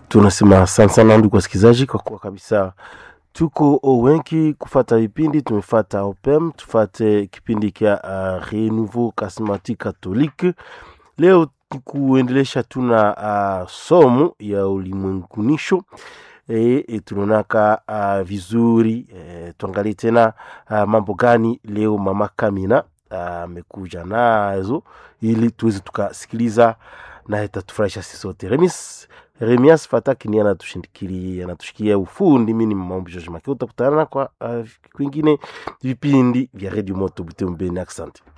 tunasema asante sana ndugu wasikilizaji, kwa kuwa kabisa tuko wengi kufata vipindi. Tumefata opem, tufate kipindi kya uh, Renouveau Charismatique Catholique. Leo kuendelesha tuna uh, somo ya ulimwengunisho e, e, tunaonaka uh, vizuri e, tuangalie tena uh, mambo gani leo mama Kamina amekuja uh, nazo ili tuweze tukasikiliza na itatufurahisha sisi sote. Remis Remias Fataki ni anatushindikilia anatushikia ufundi. Mimi ni Maombi George Makeo, utakutana kwa uh, kwingine vipindi vya Radio Moto Butembo. Asante.